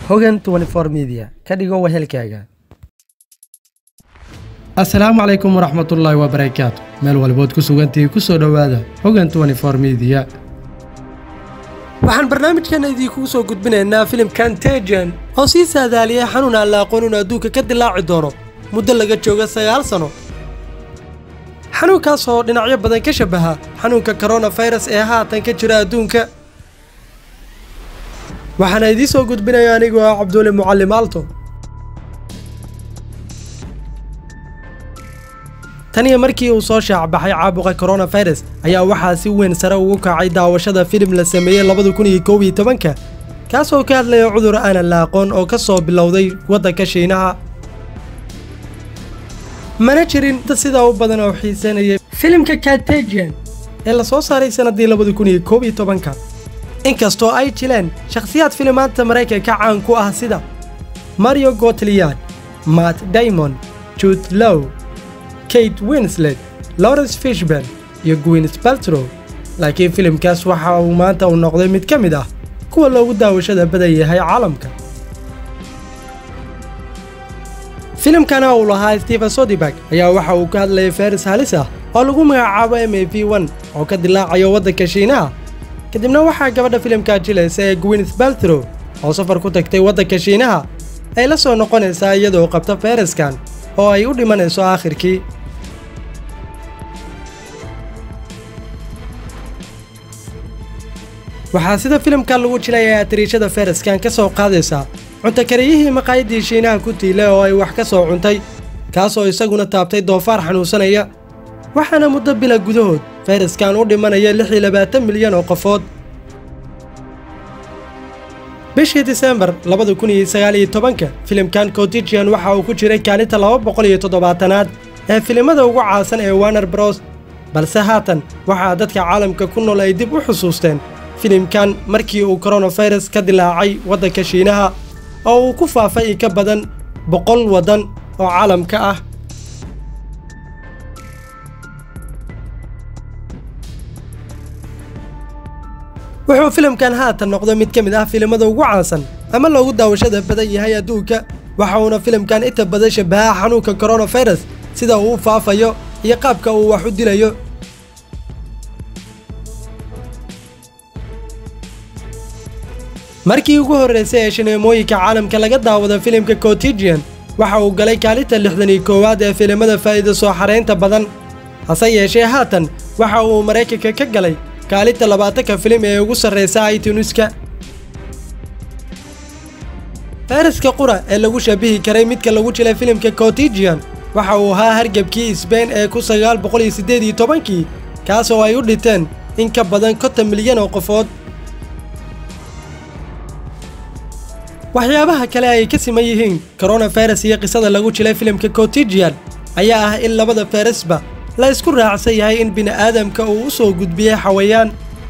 hogan media ka dhigo wehelkaaga asalaamu calaykum waraxmatullaahi wabarakaatu meel walbood ku sugantihi ku soo dhowaada hogan media waxaan barnaamijkeena idiinkugu soo gudbinaynaa filimkan tejan oo sii saadaaliyay xanuun aan la aqoon inuu adduunka ka dilaaci doono muddo laga jooga sagaal sano xanuunkaas oo dhinacyo badan ka shabaha xanuunka koronafirus ee haatan ka jira adduunka waxaana idiin soo gudbinaya anigoo ah cabdulle mucallim aalto tan iyo markii uu soo shaacbaxay caabuqa koronafirus ayaa waxaa si weyn sare ugu kacay daawashada filim la sameeyey labada kun iyo koob iyo tobanka kaasoo ka hadlaya cudur aanan la aqoon oo ka soo bilowday waddanka shiinaha mana jirin dad sidaa u badan oo xiisanayay filimka cartagian ee la soo saaray sannaddii labada kun iyo koob iyo tobanka inkastoo ay jileen shakhsiyaad filimaanta maraykanka caan ku ah sida mario gotliyad matt daymond jude low kate winslet lawrence fishburn iyo gwins baltrow laakiin filimkaas waxa uu maanta uu noqday mid ka mid ah kuwa loogu daawashada badan yahay caalamka filimkana uu lahaa stephen sodibak ayaa waxa uu ka hadlayay faris halis ah oo lagu magacaabo m a v n oo ka dilaacayo waddanka shiinaha kadibna waxaa gabadha filimkaa jilaysa ee gwins baltrow oo safar ku tagtay waddanka shiinaha ay la soo noqonaysaa iyadoo qabta fayraskan oo ay u dhimanayso aakhirkii waxaa sida filimka lagu jilayaa tiriishada fayraskan ka soo qaadaysaa cuntakariyihii maqaayaddii shiinaha ku tiilay oo ay wax ka soo cuntay kaasoo isaguna taabtay doofaar xanuunsanaya waxaana muddo bila gudahood fayraskan u dhimanaya lix iyo labaatan milyan oo qofood bishii disembar labada kun iyo sagaal iyo tobanka filimkan cotigian waxa uu ku jiray kaalinta laba boqol iyo toddobaatanaad ee filimada ugu caasan ee warner bros balse haatan waxaa dadka caalamka ku nool ay dib u xusuusteen filimkan markii uu koronafirus ka dilaacay waddanka shiinaha oo uu ku faafay in ka badan boqol waddan oo caalamka ah wuxuu filimkan haatan noqday mid ka mid ah filimada ugu caansan ama loogu daawashada badan yahay adduunka waxa uuna filimkan inta badan shabaha xanuunka koronafirus sida uu u faafayo iyo qaabka uu wax u dilayo markii ugu horraysay ee shineemooyinka caalamka laga daawada filimka cotigian waxa uu galay kaalinta lixdan iyo koowaad ee filimada faa'iida soo xaraynta badan hase yeeshee haatan waxa uu maraykanka ka galay kaalinta labaatanka filim ee ugu sarraysa itunuska fayraska qura ee lagu shabihi karay midka lagu jilay filimka cotigian waxa uu ahaa hargebkii sbain ee ku sagaal boqol iyo siddeed iyo tobankii kaas oo ay u dhinteen in ka badan konton milyan oo qofood waxyaabaha kale ay ka siman yihiin koronafirus iyo qisada lagu jilay filimka cotigian ayaa ah in labada fayrasba la isku raacsan yahay in bini'aadamka uu u soo gudbiyey xawayaan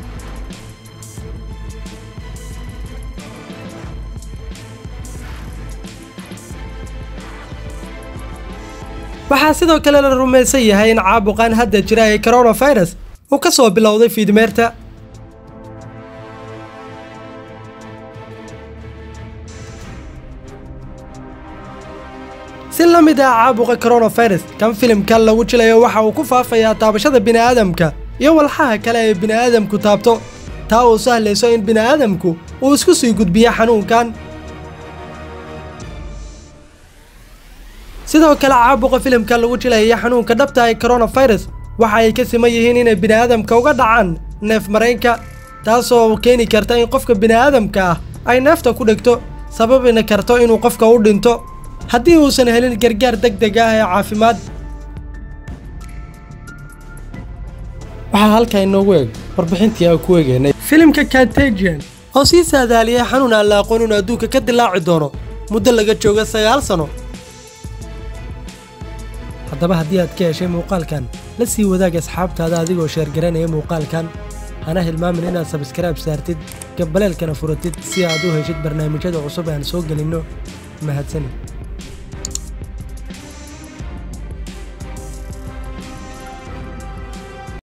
waxaa sidoo kale la rumaysan yahay in caabuqan hadda jira ee koronafirus uu ka soo bilowday fiidmeerta si la mid ah caabuqa koronafirus kan filimkan lagu jilayo waxa uu ku faafayaa taabashada bini'aadamka iyo walxaha kale ee bini'aadamku taabto taa uu sahlayso in bini'aadamku uu isku sii gudbiyo xanuunkan sidoo kale caabuqa filimka lagu jilaya xanuunka dhabta ee koronafirus waxa ay ka siman yihiin inay bini'aadamka uga dhacaan neef maraynka taasoo keeni karta in qofka bini'aadamka ah ay neefta ku dhegto sababina karto inuu qofka u dhinto haddii uusan helin gargaar deg deg ah ee caafimaad waxaa halkaa inoogu eg warbixintii aan ku eegaynay filimka cartagian oo sii saadaaliyay xanuun aan la aqoon inuu adduunka ka dilaaci doono muddo laga jooga sagaal sano haddaba haddii aad ka heshay muuqaalkan la sii wadaag asxaabtaada adigoo sheergaranaya muuqaalkan hana hilmaamin inaad sabskaraib saartid gabbaleelkana furatid si aad u heshid barnaamijyada cusub aan soo gelinno mahadsanid